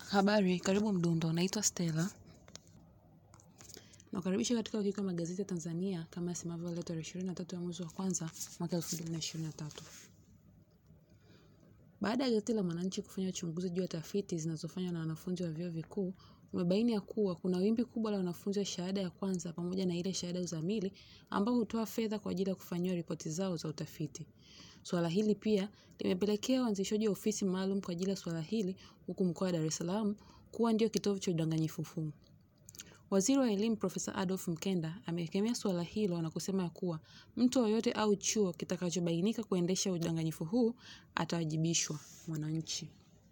Habari, karibu Mdundo, naitwa Stella. Nakukaribisha katika wiki ya magazeti ya Tanzania kama yasemavyo leo tarehe 23 ya mwezi wa kwanza mwaka 2023. Baada ya gazeti la Mwananchi kufanya uchunguzi juu ya tafiti zinazofanywa na wanafunzi wa vyuo vikuu, umebaini ya kuwa kuna wimbi kubwa la wanafunzi wa shahada ya kwanza pamoja na ile shahada ya uzamili ambao hutoa fedha kwa ajili ya kufanyiwa ripoti zao za utafiti. Suala hili pia limepelekea uanzishwaji wa ofisi maalum kwa ajili ya suala hili huku mkoa wa Dar es Salaam kuwa ndio kitovu cha udanganyifu huu. Waziri wa Elimu Profesa Adolf Mkenda amekemea suala hilo na kusema ya kuwa mtu yoyote au chuo kitakachobainika kuendesha udanganyifu huu atawajibishwa. Mwananchi.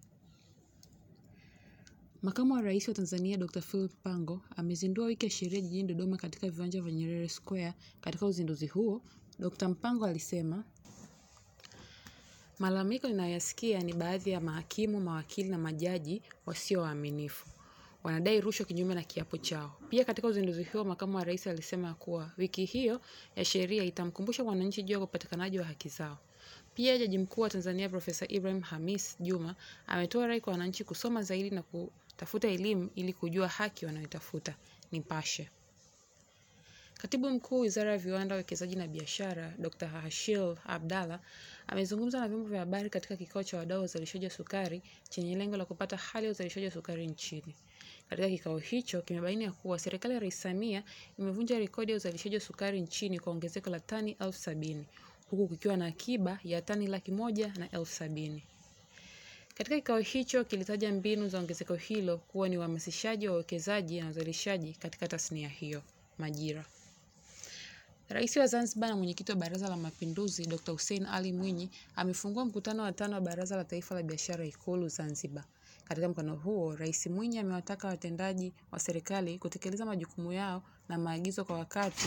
Makamu wa Rais wa Tanzania Dr. Philip Mpango amezindua wiki ya sheria jijini Dodoma katika viwanja vya Nyerere Square. Katika uzinduzi huo, Dr. Mpango alisema malalamiko ninayoyasikia ni baadhi ya mahakimu, mawakili na majaji wasio waaminifu wanadai rushwa kinyume na kiapo chao. Pia katika uzinduzi huo, makamu wa rais alisema kuwa wiki hiyo ya sheria itamkumbusha wananchi juu ya upatikanaji wa haki zao. Pia jaji mkuu wa Tanzania Profesa Ibrahim Hamis Juma ametoa rai kwa wananchi kusoma zaidi na kutafuta elimu ili kujua haki wanayotafuta. Nipashe. Katibu mkuu Wizara ya Viwanda, Uwekezaji na Biashara Dr. Hashil Abdalla amezungumza na vyombo vya habari katika kikao cha wadau wa uzalishaji wa sukari chenye lengo la kupata hali ya uzalishaji wa sukari nchini. Katika kikao hicho kimebaini ya kuwa serikali ya Rais Samia imevunja rekodi ya uzalishaji wa sukari nchini kwa ongezeko la tani elfu sabini huku kukiwa na akiba ya tani laki moja na elfu sabini. Katika kikao hicho kilitaja mbinu za ongezeko hilo kuwa ni uhamasishaji wa uwekezaji na uzalishaji katika tasnia hiyo. Majira. Rais wa Zanzibar na mwenyekiti wa Baraza la Mapinduzi Dr. Hussein Ali Mwinyi amefungua mkutano wa tano wa Baraza la Taifa la Biashara Ikulu Zanzibar. Katika mkutano huo, Rais Mwinyi amewataka watendaji wa serikali kutekeleza majukumu yao na maagizo kwa wakati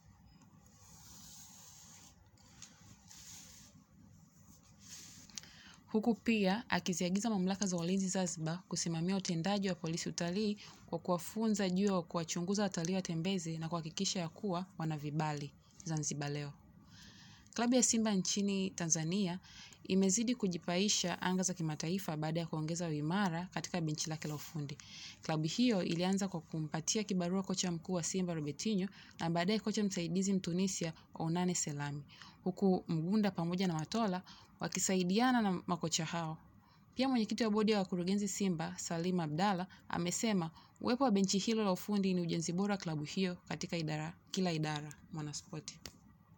huku pia akiziagiza mamlaka za ulinzi Zanzibar kusimamia utendaji wa polisi utalii kwa kuwafunza juu ya kuwachunguza watalii watembezi na kuhakikisha ya kuwa wana vibali. Zanzibar Leo. Klabu ya Simba nchini Tanzania imezidi kujipaisha anga za kimataifa baada ya kuongeza uimara katika benchi lake la ufundi. Klabu hiyo ilianza kwa kumpatia kibarua kocha mkuu wa Simba Robertinho na baadaye kocha msaidizi Mtunisia Ounane Selami, huku Mgunda pamoja na Matola wakisaidiana na makocha hao. Pia mwenyekiti wa bodi ya wakurugenzi Simba Salim Abdalla amesema uwepo wa benchi hilo la ufundi ni ujenzi bora klabu hiyo katika idara, kila idara. Mwanaspoti.